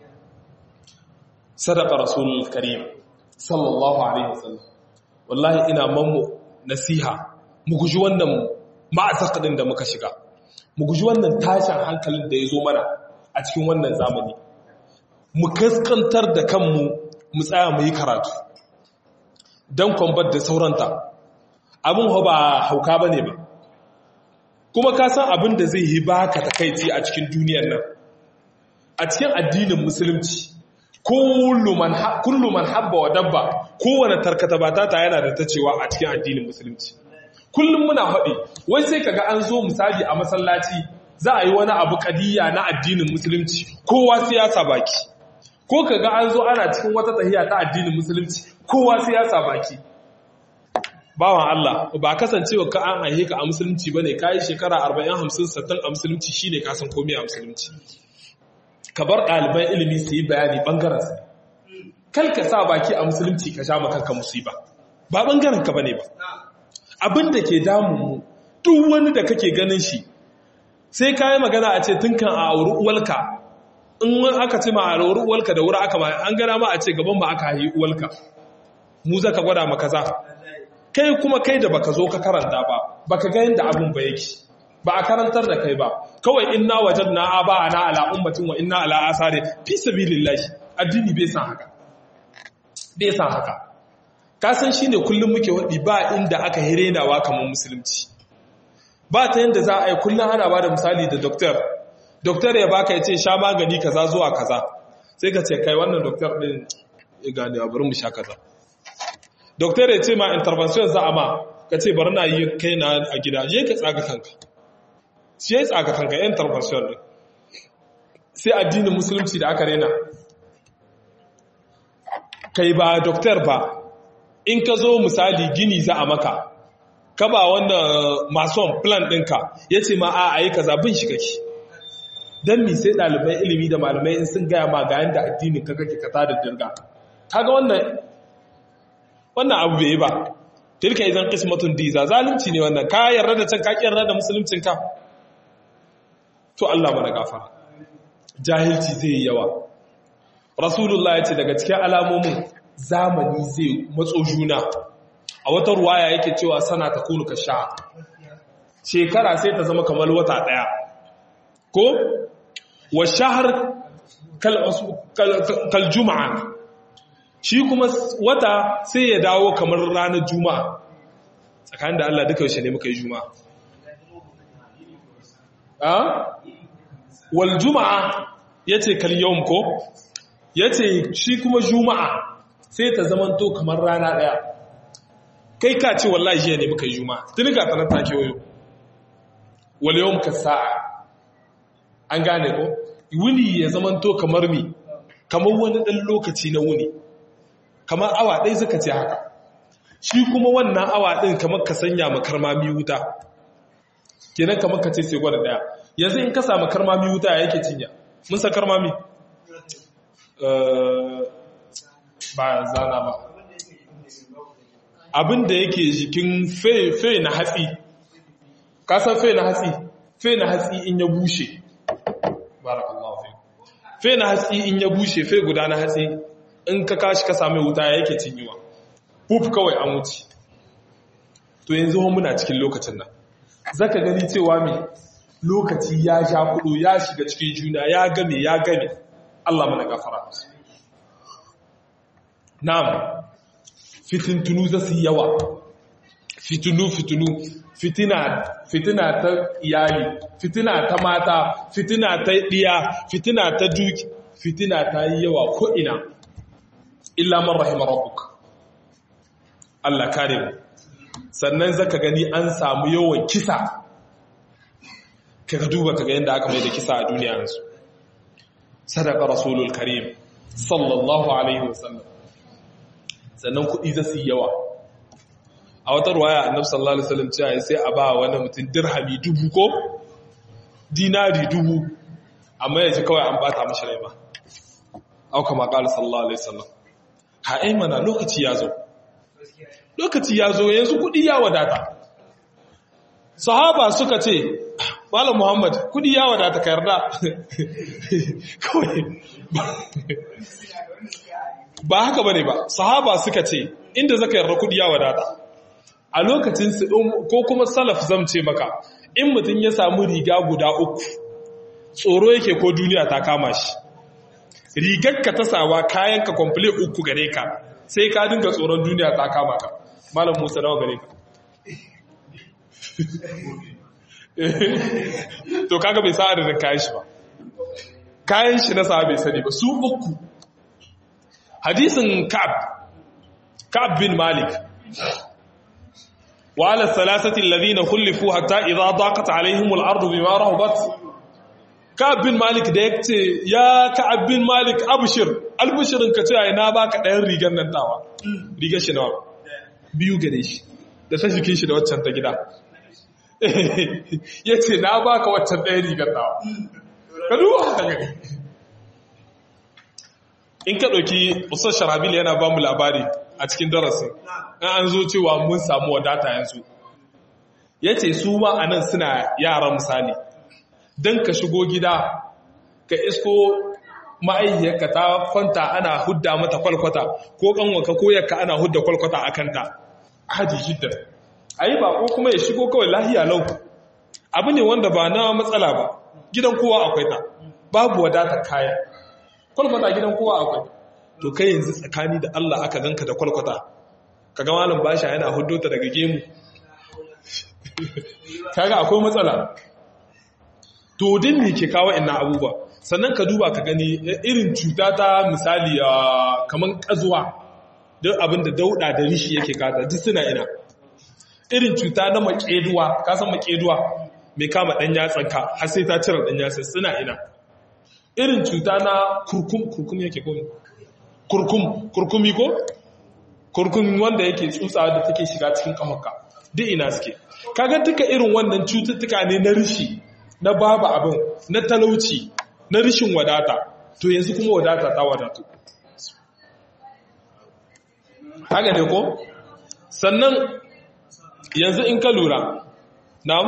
sadaqa rasulul karim sallallahu alaihi wasallam wallahi ina mamu nasiha mu guji wannan ma'azaqadin da muka shiga mu guji wannan tashin hankalin da ya zo mana a cikin wannan zamani mu kaskantar da kanmu mu tsaya mu yi karatu don kwambar da sauranta abin ba hauka ba ne ba kuma ka san abin da zai yi baka takaici a cikin duniyar nan a cikin addinin musulunci kullu man habba wa dabba kowane tarkata ba ta yana da ta cewa a cikin addinin musulunci kullum muna haɗe wai sai kaga an zo misali a masallaci za a yi wani abu kadiyya na addinin musulunci kowa siyasa baki ko kaga an zo ana cikin wata tahiya ta addinin musulunci kowa siyasa baki bawan Allah ba kasancewa ka an haihe ka a musulunci bane kai shekara 40 50 60 a musulunci shine ka san komai a musulunci ka bar ɗaliban ilimi su yi bayani bangaren su kal ka sa baki a musulunci ka sha makanka musiba ba bangaren ka bane ba abin da ke damu duk wani da kake ganin shi sai ka yi magana a ce tun kan a auri uwalka in aka ce ma a auri uwalka da wuri aka ma an gana ma a ce gaban ma aka yi uwalka mu za ka gwada maka za kai kuma kai da baka zo ka karanta ba baka ga yadda abin ba yake ba a karantar da kai ba kawai inna wajadna aba ana ala ummatin wa inna ala asari fi sabilillahi addini bai san haka bai san haka ka san shine kullum muke wadi ba inda aka hirenawa kamar musulunci ba ta yanda za a yi kullum ana ba da misali da doktor doktor ya baka ya ce sha magani kaza zuwa kaza sai ka ce kai wannan doktor din ya gane bari mu sha kaza doktor ya ce ma intervention za a ma ka ce bari na yi kai na a gida je ka tsaga kanka shi ya tsaga kanka yan intervention din sai addinin musulunci da aka rena kai ba doktor ba in ka zo misali gini za a maka ka ba wanda mason plan ɗinka ya ce ma a yi kaza bin shi kake don mi sai ɗalibai ilimi da malamai in sun gaya ma ga yadda addinin ka kake ka tada dirga kaga wannan wannan abu bai yi ba tilka idan qismatun diza zalunci ne wannan ka yarda da can ka yarda da musuluncin ka to Allah mana gafara jahilci zai yi yawa rasulullah ya ce daga cikin alamomin zamani zai matso juna a wata ruwaya yake cewa sana ta kunu ka sha shekara sai ta zama kamar wata daya ko wa shahar kal juma'a shi kuma wata sai ya dawo kamar ranar juma'a tsakanin da Allah duka yaushe ne muka yi juma'a a wal juma'a yace kal yawm ko yace shi kuma juma'a sai ta zamanto kamar rana daya kai ka ce wallahi jiya ne muka yi juma'a tuni ga tanar take wayo wal yawm ka sa'a an gane ko wuni ya zamanto kamar mi kamar wani dan lokaci na wuni kamar awa ɗaya suka ce haka shi kuma wannan awa ɗin kamar ka sanya makarmami wuta kenan kamar ka ce sai gwada ɗaya yanzu in ka samu karmami wuta ya yake cinya mun sa karmami ba zana ba abin da yake jikin fe na hatsi kasan fe na hatsi fe na hatsi in ya bushe barakallahu fi fe na hatsi in ya bushe fe guda na hatsi in ka kashi ka sami wuta ya yake cinyewa huf kawai an wuce to yanzu muna cikin lokacin nan zaka gani cewa mai lokaci ya sha kudu ya shiga cikin juna ya game ya game Allah mana gafara na'am fitintunu za su yawa fitinu fitinu fitina fitina ta iyali fitina ta mata fitina ta diya fitina ta duki fitina ta yi yawa ko ina illa man rahima rabbuk Allah kare mu sannan zaka gani an samu yawan kisa kaga duba kaga yanda aka mai da kisa a duniya yanzu sadaka rasulul karim sallallahu alaihi wasallam sannan kuɗi za su yi yawa a wata ruwaya annabi sallallahu alaihi wasallam cewa sai a ba wani mutum dirhami dubu ko dinari dubu amma yaji kawai an bata mashi rai ba au kama qala sallallahu alaihi wasallam ha ai mana lokaci ya zo lokaci ya zo yanzu kuɗi ya wadata sahaba suka ce malam muhammad kuɗi ya wadata ka yarda kawai ba haka bane ba sahaba suka ce inda zaka yarda kuɗi ya wadata a lokacin su ko kuma salaf zamce maka in mutum ya samu riga guda uku tsoro yake ko duniya ta kama shi rigarka ta sawa kayanka kwamfule uku gare ka sai ka dinga tsoron duniya ta kama ka malam musa nawa gare ka to kaga bai sa adadin kayan shi ba kayan shi na sa bai sani ba su uku hadisin ka'ab ka'ab bin malik wa ala salasati alladhina khulifu hatta idha daqat alaihim al-ardu bima rahabat ka'ab bin malik da yace ya ka'ab bin malik abshir albushirin ka ce ai na baka ɗayan rigar nan tawa rigar shi nawa biyu gare shi da ta jikin shi da waccan ta gida yace na baka waccan ɗayan rigar tawa ka duba haka gani in ka ɗauki usar sharabil yana ba mu labari a cikin darasin in an zo cewa mun samu wadata yanzu ya ce su ma a nan suna yaran misali don ka shigo gida ka isko ma'ayyarka ta kwanta ana hudda mata kwalkwata ko kanwaka ko yakka ana hudda kwalkwata a kanta haji jiddan ayi ba ko kuma ya shigo kawai lahiya lau abu ne wanda ba na matsala ba gidan kowa akwai ta babu wadatar kaya kwalkwata gidan kowa akwai to kai yanzu tsakani da Allah aka ganka da kwalkwata kaga malam basha yana huddo ta daga gemu kaga akwai matsala to din ne ke kawo ina abubuwa sannan ka duba ka gani irin cuta ta misali kaman kazuwa don abin da dauda da rishi yake kata duk suna ina irin cuta na makeduwa ka san makeduwa mai kama dan yatsanka har sai ta cire dan yatsan suna ina irin cuta na kurkum kurkum yake ko kurkum kurkumi ko kurkum wanda yake tsutsa da take shiga cikin kafarka duk ina suke kaga duka irin wannan cututtuka ne na rishi na babu abin na talauci na rishin wadata to yanzu kuma wadata ta wadatu haka ne ko sannan yanzu in ka lura na'am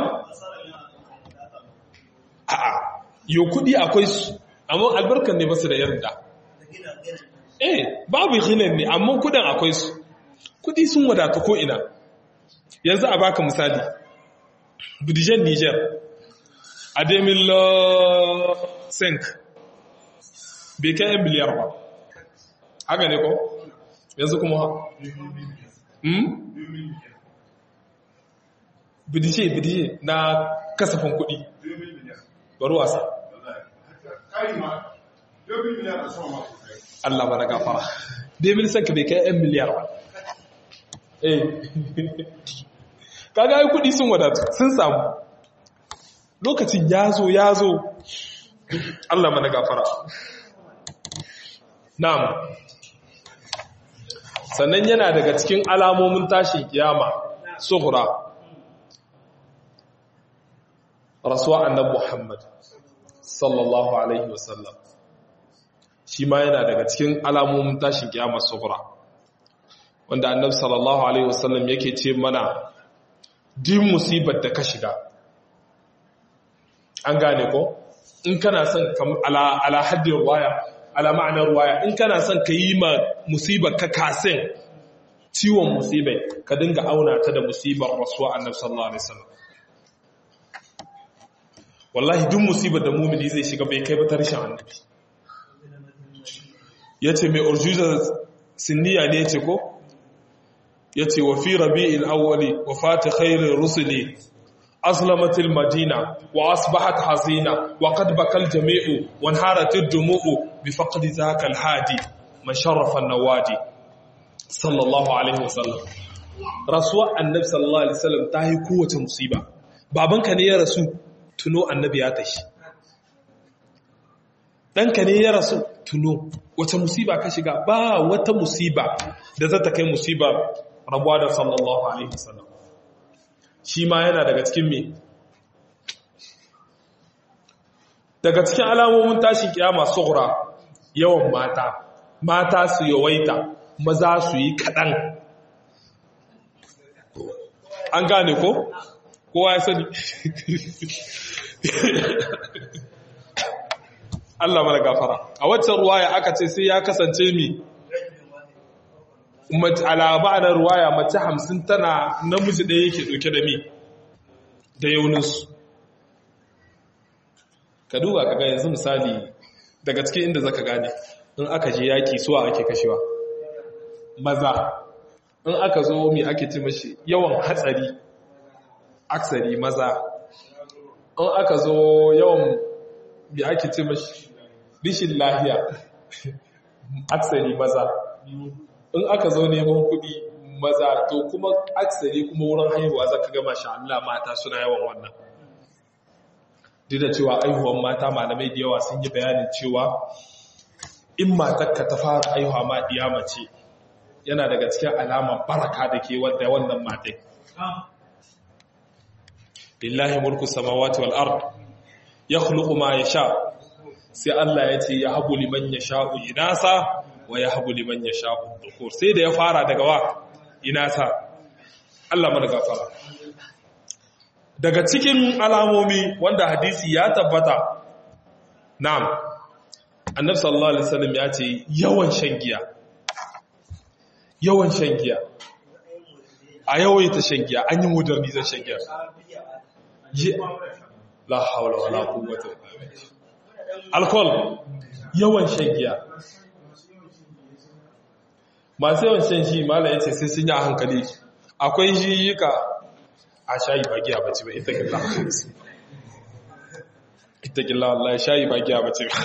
a'a yo kudi akwai su amma albarkan ne basu da yarda eh babu hinan ne amma kudin akwai su kudi sun wadata ko ina yanzu a baka misali bidijen niger a 2005 bai kai yan miliyar ba haka ne ko yanzu kuma ha hmm? bidije bidije na kasafin kuɗi bari wasa Allah ba na gafara 2005 bai kai yan miliyar ba eh kaga yi kuɗi sun wadatu sun samu lokacin ya zo ya zo Allah mana gafara na'am sannan yana daga cikin alamomin tashin kiyama sughra rasuwa annabi Muhammad sallallahu alaihi wasallam shi ma yana daga cikin alamomin tashin kiyama sughra wanda annabi sallallahu alaihi wasallam yake ce mana din musibar da ka shiga an gane ko in kana son ala ala haddin ruwaya ala ma'anar ruwaya in kana son ka yi ma musibar ka kasin ciwon musibai ka dinga auna ta da musibar rasuwa annabi sallallahu alaihi wasallam wallahi duk musibar da mumini zai shiga bai kai ba ta rishin annabi yace mai urjuza sinniya ne yace ko yace wa fi rabi'il awwali wa fati khairir rusuli أظلمت المدينة وأصبحت حزينة وقد بكى الجميع وانهارت الدموع بفقد ذاك الهادي من شرف النوادي صلى الله عليه وسلم رسول النبي صلى الله عليه وسلم تاهي قوة مصيبة بابنك ne ya rasu tuno annabi ya tashi ɗanka ne ya rasu tuno wata musiba ka shiga ba wata musiba da za ta kai musiba rabuwa da sallallahu alaihi wasallam shi ma yana daga cikin me daga cikin alamomin tashin kiyama sughra yawan mata mata su yawaita maza su yi kaɗan an gane ko kowa ya sani Allah mara gafara a waccan ruwaya aka ce sai ya kasance mi alaba na ruwaya mace hamsin tana namiji ɗaya yake ɗauke da mi da yauninsu ka duba ka ga yanzu misali daga cikin inda zaka gane in aka je yaki suwa ake kashewa maza in aka zo mi ake ce mashi yawan hatsari aksari maza in aka zo yawan mi ake ce mashi rishin lahiya aksari maza in aka zo neman kuɗi maza to kuma aksari kuma wurin haihuwa zaka ga masha Allah mata suna yawan wannan duk da cewa aihuwan mata malamai da yawa sun yi bayanin cewa in matarka ta fara aihuwa ma diya mace yana daga cikin alama baraka da ke wadda wannan matai lillahi mulku samawati wal ard yakhluqu ma yasha sai Allah ya ce yahabu liman yasha'u inasa wa yahabu liman yasha'u dhukur sai da ya fara daga wa inasa Allah mana gafara daga cikin alamomi wanda hadisi ya tabbata na'am annabi sallallahu alaihi wasallam ya ce yawan shan giya yawan shan giya a yawaita shan giya an yi modernizan shan giya la haula wala quwwata illa billah alcohol yawan shan giya masu yawan shan shi mala yace sai sun yi a hankali akwai shi yika a shayi ba giya bace ba ita gilla ita gilla wallahi shayi ba giya bace ba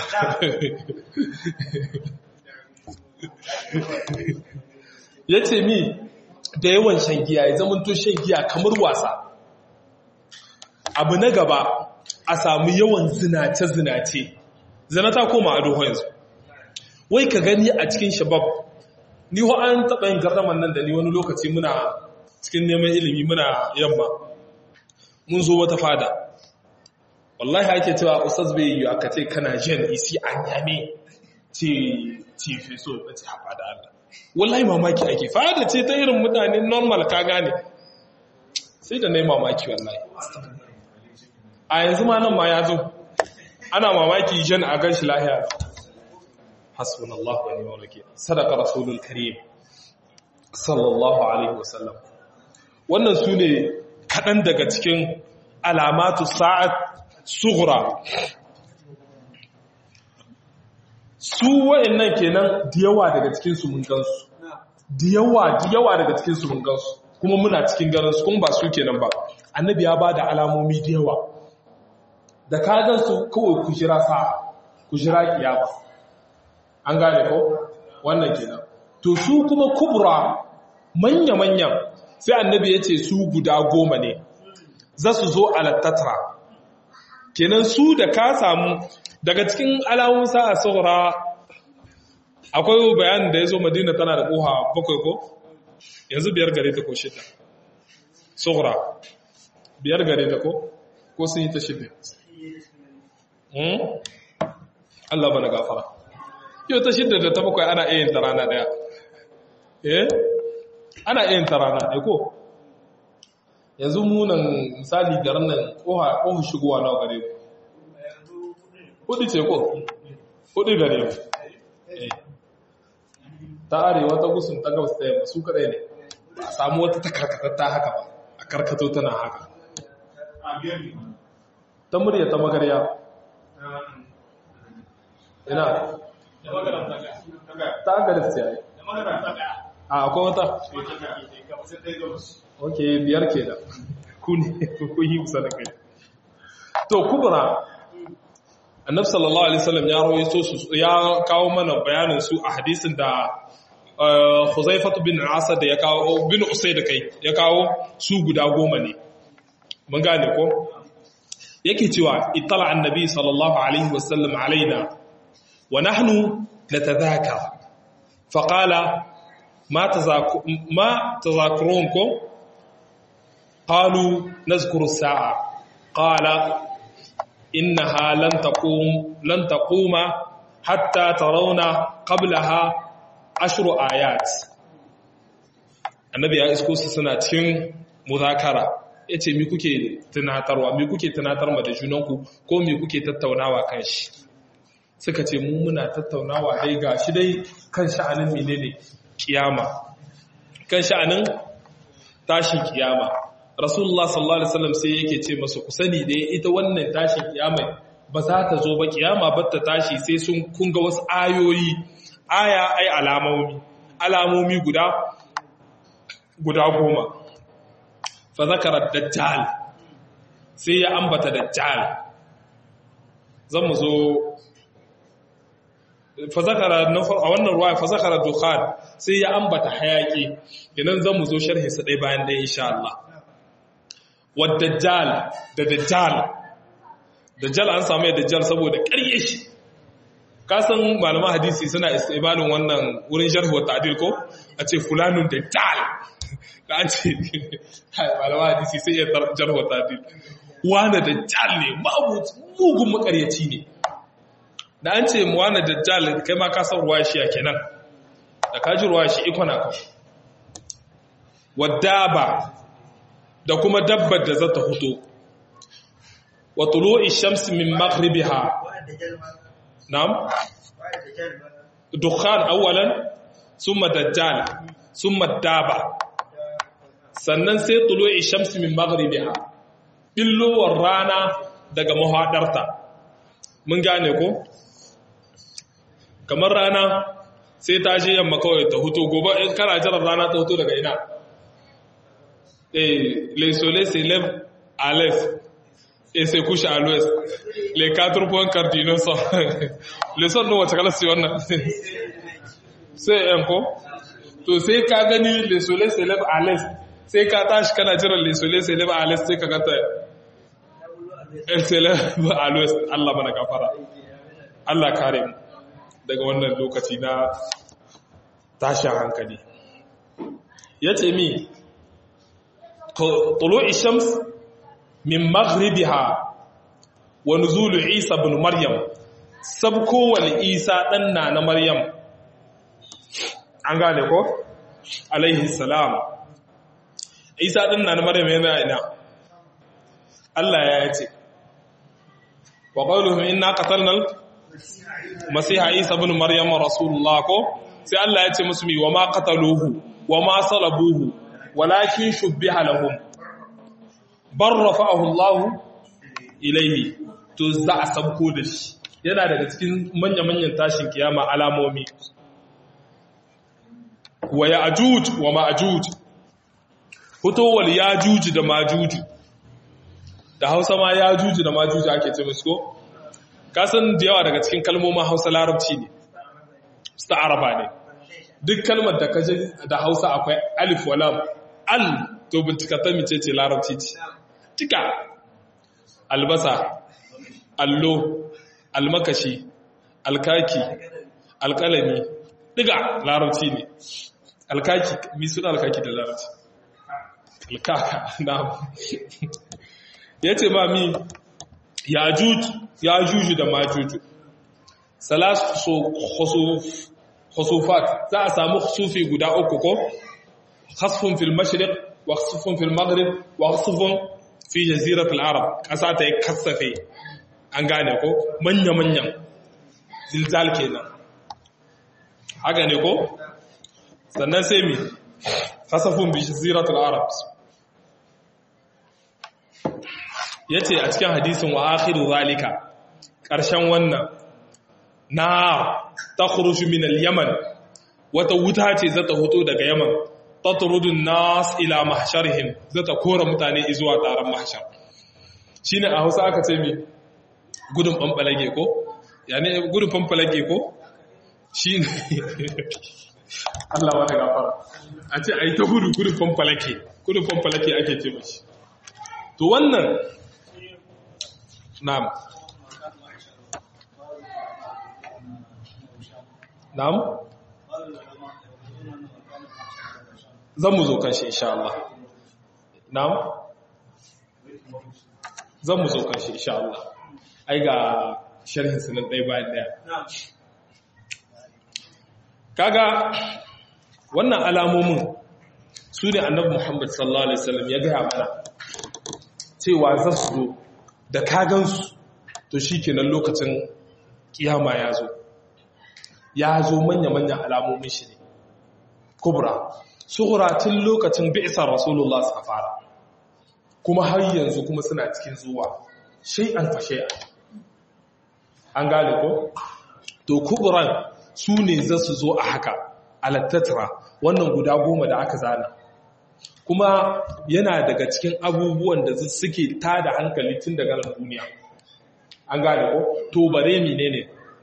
yace mi da yawan shan giya ya zama to shan giya kamar wasa abu na gaba a samu yawan zinace-zinace zina ta koma a doho yanzu wai ka gani a cikin shabab ni ho an taɓa yin gardaman nan da ni wani lokaci muna cikin neman ilimi muna yamma mun zo wata fada wallahi ake cewa ustaz bai yi aka ce kana jan isi an yame ce ce fi so na ce haɓa da Allah wallahi mamaki ake fada ce ta irin mutane normal ka gane sai da na yi mamaki wallahi a yanzu ma nan ma ya zo ana mamaki jan a gan shi lahiya hasbun Allah wa ni'mal wakil sadaka rasulul karim sallallahu alaihi wasallam wannan su ne kaɗan daga cikin alamatu sa'ad sughra su wayannan kenan da yawa daga cikin su mun gansu da yawa da yawa daga cikin su mun gansu kuma muna cikin ganin su kuma ba su kenan ba annabi ya bada alamomi da yawa da ka gan su kawai ku jira sa ku jira kiyama an gane ko wannan kenan to su kuma kubra manya manyan sai annabi ya ce su guda goma ne za su zo alattatra kenan su da ka samu daga cikin alamun sa'a saura akwai bayanin da ya zo madina tana da ƙoha bakwai ko yanzu biyar gare ta ko shida saura biyar gare ta ko ko sun yi ta shida Allah bana gafara yau ta shida da ta bakwai ana iya yin ta rana daya eh ana iya yin ta rana ɗaya ko yanzu munan misali garin nan ƙoha ƙoha shigowa na gare ku hudu ce ko hudu gare ku ta arewa ta gusun ta gabas ta yamma su kadai ne ba a samu wata ta karkatatta haka ba a karkato tana haka ta murya ta magarya ina ta agaris ce yi a akwai wata ok biyar ke da kun yi kusa da kai to kubura annabi sallallahu alaihi wasallam ya rawaito su ya kawo mana bayanin su a hadisin da Huzaifatu bin Asad da ya kawo bin Usayd kai ya kawo su guda goma ne mun gane ko yake cewa ittala annabi sallallahu alaihi wasallam alaina wa nahnu natadhakar faqala ma tazaku ma tazakurunkum qalu nazkuru as-sa'a qala إنها لن تقوم لن تقوم حتى ترون قبلها عشر آيات annabi ya isko su suna cikin muzakara ya ce mi kuke tunatarwa mi kuke tunatar ma da junanku ko mi kuke tattaunawa kan shi suka ce mu muna tattaunawa dai ga shi dai kan sha'anin menene kiyama kan sha'anin tashin kiyama rasulullah sallallahu alaihi wasallam sai yake ce masa ku sani dai ita wannan tashin kiyama ba za ta zo ba kiyama ba ta tashi sai sun kunga wasu ayoyi aya ai alamomi alamomi guda guda goma fa zakara dajjal sai ya ambata dajjal zan mu zo fa zakara a wannan ruwa fa zakara dukhan sai ya ambata hayaki idan zan mu zo sharhi sa dai bayan dai insha Allah wadajjal da dajjal dajjal an samu dajjal saboda ƙarye shi kasan malaman hadisi suna istibalin wannan wurin sharh wa ta'dil ko a ce fulanun dajjal da an ce malaman hadisi sai ya jarh wa ta'dil wani dajjal ne babu mugun makaryaci ne da an ce mu wani dajjal kai ma ka san ruwa shi ya kenan da ka ji ruwa shi ikona kan wadda ba da kuma dabbar da za ta fito wa tulu'i shamsi min maghribiha na'am dukhan awwalan thumma dajjal thumma daba sannan sai tulu'i shamsi min maghribiha billowar rana daga mahadarta mun gane ko kamar rana sai ta je yamma kawai ta huto gobe in kana jiran rana ta huto daga ina eh le soleil se lève à l'est et se couche à l'ouest les quatre points cardinaux sont le son no wace kala sai wannan sai en ko to sai ka gani le soleil se lève à l'est sai ka tashi kana jiran le soleil se lève à l'est sai ka gata el se lève à l'ouest Allah mana gafara Allah kare mu daga wannan lokaci na tashin hankali yace mi tulu'i shams min maghribiha wa nuzulu Isa ibn Maryam sabko wal Isa dan na Maryam an gane ko alaihi salam Isa dan na Maryam yana ina Allah ya ce wa qawluhum inna qatalna masiha Isa ibn Maryam rasulullah ko sai Allah ya ce musu mi wa ma qataluhu wa ma salabuhu walakin shubbiha lahum bar rafa'ahu Allah ilaihi to za a sabko da shi yana daga cikin manya-manyan tashin kiyama alamomi wa ya'juj wa ma'juj fitowar ya'juj da ma'juj da Hausa ma ya'juj da ma'juj ake ce musu ko kasan da yawa daga cikin kalmomin Hausa larabci ne su araba ne duk kalmar da kaje da Hausa akwai alif wa lam al to bincika ta mice ce larabci ce cika albasa allo almakashi alkaki alkalami diga larabci ne alkaki mi suna alkaki da larabci alkaka na ya ce ma mi ya juju da majuju salasu khusufat za a samu khusufi guda uku ko khasfun fil mashriq wa khasfun fil maghrib wa khasfun fi jaziratul arab ƙasa ta yi kasafe an gane ko manya-manyan zilzal kenan haka ne ko sannan sai mi kasafin bi jaziratul arab ya ce a cikin hadisin wa akhiru zalika ƙarshen wannan na ta min al-yaman wata wuta ce zata hoto daga yaman tatrudun nas ila mahsharihim zata kora mutane zuwa taron mahshar shine a Hausa aka ce mi gudun fanfalage ko yani gudun fanfalage ko shine Allah wata gafara a ce ai ta gudu gudun fanfalake gudun fanfalake ake ce mashi to wannan na'am na'am zan mu zo kan shi insha Allah na'am zan mu zo kan shi insha Allah ai ga sharhin sunan ɗaya bayan ɗaya kaga wannan alamomin su ne annabi Muhammad sallallahu alaihi wasallam ya gaya mana cewa za su zo da kagansu to shikenan lokacin kiyama ya zo ya zo manya-manyan alamomin shi ne kubra sughra tun lokacin bi'sar rasulullah suka fara kuma har yanzu kuma suna cikin zuwa shay'an fa shay'an an gane ko to kubran su ne za su zo a haka alattatra wannan guda goma da aka zana kuma yana daga cikin abubuwan da suke tada hankali tun daga nan duniya an gane ko to bare menene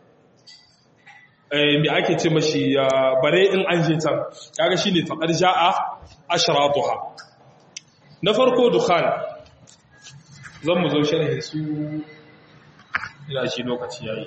me ake ce mashi bare in an je can kaga shine faqad jaa ashratuha na farko dukhan zan mu zo sharhi su ina shi lokaci yayi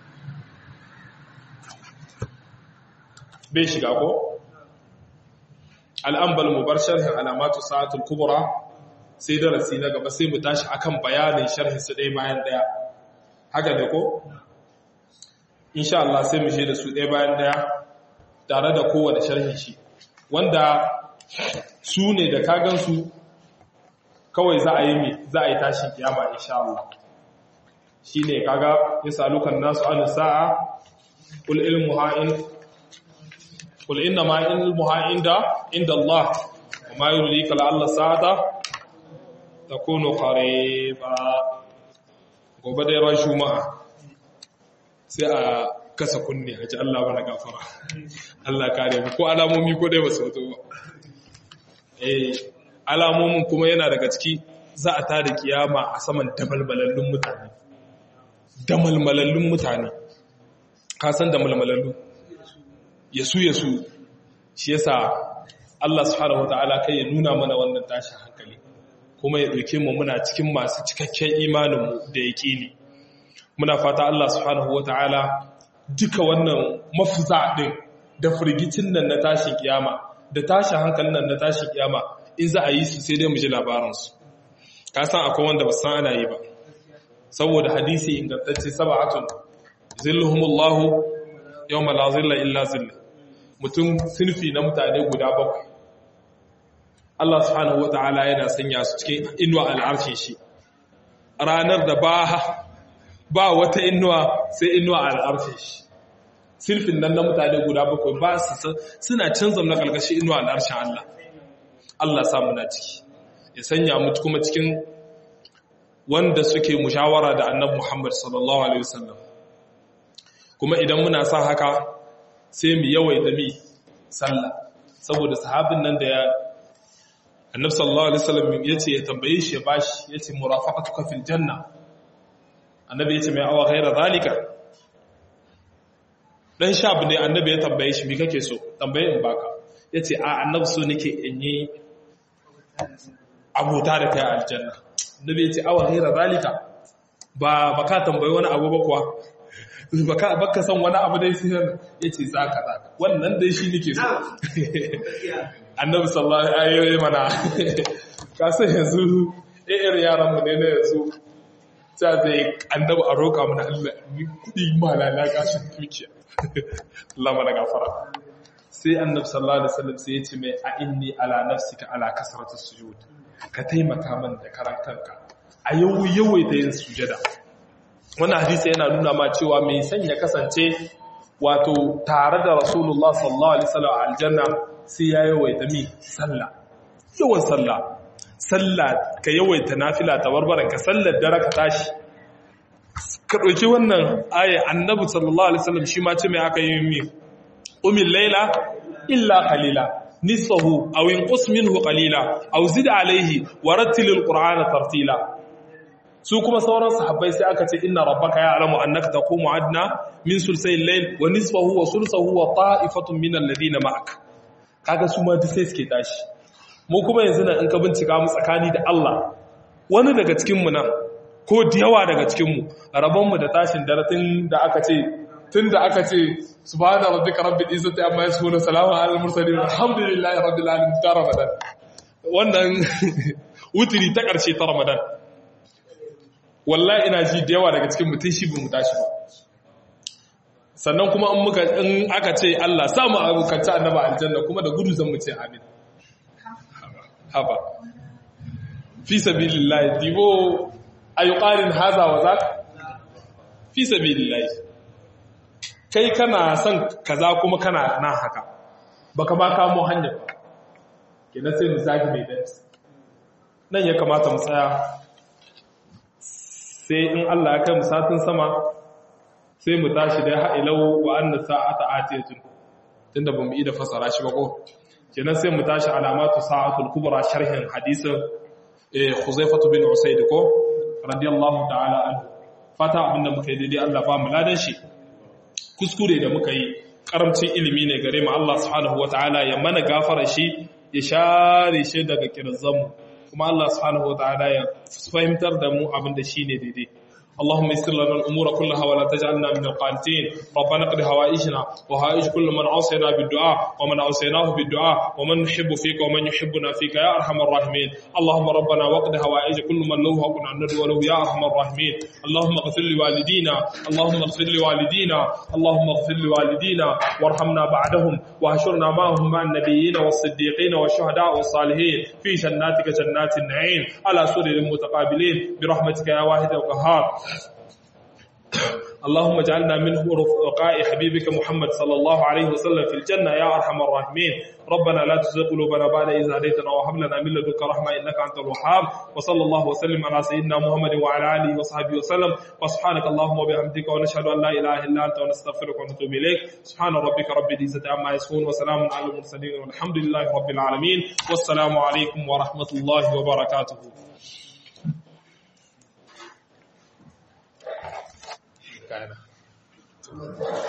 bai shiga ko al'ambal mu bar sharhin alamatu sa'atul kubra sai darasi na gaba sai mu tashi akan bayanin sharhin su ɗaya bayan ɗaya haka ne ko insha Allah sai mu je da su ɗaya bayan ɗaya tare da kowane sharhin shi wanda su ne da kagansu kawai za a yi mai za a yi tashin kiyama insha Allah shi ne kaga ya salukan nasu an sa'a kul ilmu ha'in kul inna ma ilmu ha'in da inda Allah amma yurika la'alla sa'ata takunu qariba gobe da ran juma'a sai a kasa kunne a ji Allah bana gafara Allah kare mu ko alamomi ko dai ba su ba eh alamomin kuma yana daga ciki za a tada kiyama a saman damalmalallun mutane damalmalallun mutane ka san damalmalallu yasu yasu shi yasa Allah subhanahu wataala kai ya nuna mana wannan tashin hankali kuma ya dauke mu muna cikin masu cikakken imanin mu da yaqini muna fata Allah subhanahu wataala duka wannan mafuza din da firgicin nan na tashin kiyama da tashin hankalin nan na tashin kiyama in za a yi su sai dai mu ji labaransu ka san akwai wanda ba san ana yi ba saboda hadisi ingantacce sab'atun zilluhumullahu yawma la zilla illa zilla mutum sinfi na mutane guda bakwai Allah subhanahu wata'ala yana sanya su cikin inuwa al'arshin shi ranar da ba ba wata inuwa sai inuwa al'arshin shi sinfin nan na mutane guda bakwai ba su suna canza na kalkashi inuwa al'arshin Allah Allah samu na ciki ya sanya mu kuma cikin wanda suke mushawara da annabi Muhammad sallallahu alaihi wasallam kuma idan muna sa haka sai mu yawaita mi sallah saboda sahabin nan da ya annabi sallallahu alaihi wasallam yace ya tambaye shi ya bashi yace murafaqatuka fil janna annabi yace mai awa ghaira zalika dan shabu ne annabi ya tambaye shi me kake so tambaye in baka yace a annabi so nake in yi abota da kai aljanna annabi yace awa ghaira zalika ba baka tambaye wani abu ba kuwa baka baka san wani abu dai sai yace zaka zaka wannan dai shi nake so annabi sallallahu alaihi mana ka san yanzu eh yaran mu ne na yanzu ta zai annabi a roƙa mana Allah ni kudi malala gashin dukiya Allah mana gafara sai annabi sallallahu alaihi wasallam sai ya ce mai a inni ala nafsika ala kasratu sujud ka taimaka min da karantarka a yau yawaita yin sujada wannan hadisi yana nuna ma cewa mai san ya kasance wato tare da rasulullah sallallahu alaihi wasallam a aljanna sai ya yawaita mi sallah yawan sallah sallah ka yawaita nafila tabarbaran ka sallar dare ka tashi ka ɗauki wannan aya annabi sallallahu alaihi wasallam shi ma ce mai aka yi mi umil laila illa qalila nisfahu aw inqus minhu qalila aw zid alayhi wa rattilil qur'ana tartila su kuma sauran sahabbai sai aka ce inna rabbaka ya'lamu annaka taqumu adna min sulsayil layl wa nisfahu wa sulsahu wa ta'ifatun min alladhina ma'ak kaga su ma duk sai suke tashi mu kuma yanzu nan in ka bincika mu tsakani da Allah wani daga cikin mu nan ko da yawa daga cikin mu rabon mu da tashin daratin da aka ce tun da aka ce subhana rabbika rabbil izzati amma yasifun salamun alal mursalin alhamdulillahi rabbil alamin ta ramadan wannan wutiri ta karshe ta ramadan wallahi ina ji da yawa daga cikin mutum shi mu tashi ba sannan kuma in muka in aka ce Allah samu abokanta annaba aljanna kuma da gudu zan mu ce amin haba fi sabilillahi dibo ayuqarin haza wa zak fi sabilillahi kai kana son kaza kuma kana nan haka baka ba kamo hanyar ba kenan sai mu zagi mai dance nan ya kamata mu tsaya sai in Allah ya kai mu satin sama sai mu tashi da ha'ilau wa anna sa'ata atiyatun tunda ba mu yi da fasara shi ba ko kenan sai mu tashi alamatu sa'atul kubra sharhin hadisin eh Khuzaifah bin Usayd ko radiyallahu ta'ala anhu fata abinda muka yi daidai Allah ba mu ladan shi kuskure da muka yi karamcin ilimi ne gare mu Allah subhanahu wataala ya mana gafara shi ya share shi daga kirzanmu kuma Allah subhanahu wataala ya fahimtar da mu abinda shine daidai اللهم يسر لنا الأمور كلها ولا تجعلنا من القانتين ربنا قد هوائجنا وهائج كل من عصينا بالدعاء ومن عصيناه بالدعاء ومن نحب فيك ومن يحبنا فيك يا أرحم الراحمين اللهم ربنا وقد هوائج كل من له حق عن وله يا أرحم الراحمين اللهم اغفر لوالدينا اللهم اغفر لوالدينا اللهم اغفر لوالدينا وارحمنا بعدهم واهشرنا معهم مع النبيين والصديقين والشهداء والصالحين في جناتك جنات النعيم على سرر متقابلين برحمتك يا واحد القهار اللهم اجعلنا من رفقاء حبيبك محمد صلى الله عليه وسلم في الجنة يا أرحم الراحمين ربنا لا تزغ قلوبنا بعد إذ هديتنا وهب لنا من لدنك رحمة إنك أنت الوهاب وصلى الله وسلم على سيدنا محمد وعلى آله وصحبه وسلم وسبحانك اللهم وبحمدك ونشهد أن لا إله إلا أنت ونستغفرك ونتوب إليك سبحان ربك رب العزة عما يصفون وسلام على المرسلين والحمد لله رب العالمين والسلام عليكم ورحمة الله وبركاته Kind of.